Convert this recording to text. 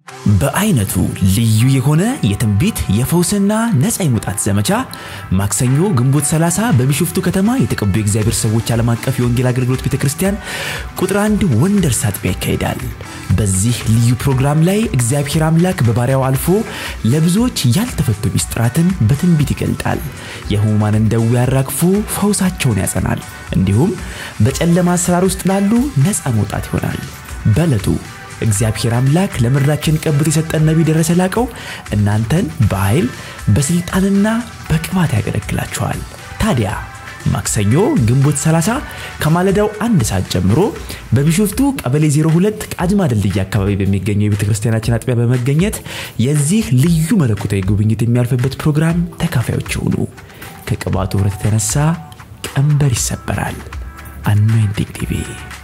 በአይነቱ ልዩ የሆነ የትንቢት የፈውስና ነፃ የመውጣት ዘመቻ ማክሰኞ ግንቦት 30 በቢሾፍቱ ከተማ የተቀቡ የእግዚአብሔር ሰዎች ዓለም አቀፍ የወንጌል አገልግሎት ቤተ ክርስቲያን ቁጥር አንድ ወንደርስ አጥቢያ ይካሄዳል። በዚህ ልዩ ፕሮግራም ላይ እግዚአብሔር አምላክ በባሪያው አልፎ ለብዙዎች ያልተፈቱ ሚስጥራትን በትንቢት ይገልጣል። የህሙማንን ደዌ ያራግፎ ፈውሳቸውን ያጸናል። እንዲሁም በጨለማ አሰራር ውስጥ ላሉ ነፃ መውጣት ይሆናል። በዕለቱ እግዚአብሔር አምላክ ለምድራችን ቀብቶ የሰጠን ነቢይ ደረሰ ላቀው እናንተን በኃይል በስልጣንና በቅባት ያገለግላችኋል። ታዲያ ማክሰኞ ግንቦት 30 ከማለዳው አንድ ሰዓት ጀምሮ በቢሾፍቱ ቀበሌ 02 ቃጅማ ድልድይ አካባቢ በሚገኘው የቤተ ክርስቲያናችን አጥቢያ በመገኘት የዚህ ልዩ መለኮታዊ ጉብኝት የሚያልፍበት ፕሮግራም ተካፋዮች ይሁኑ። ከቅባቱ ኅብረት የተነሳ ቀንበር ይሰበራል። አኖይንቲንግ ቲቪ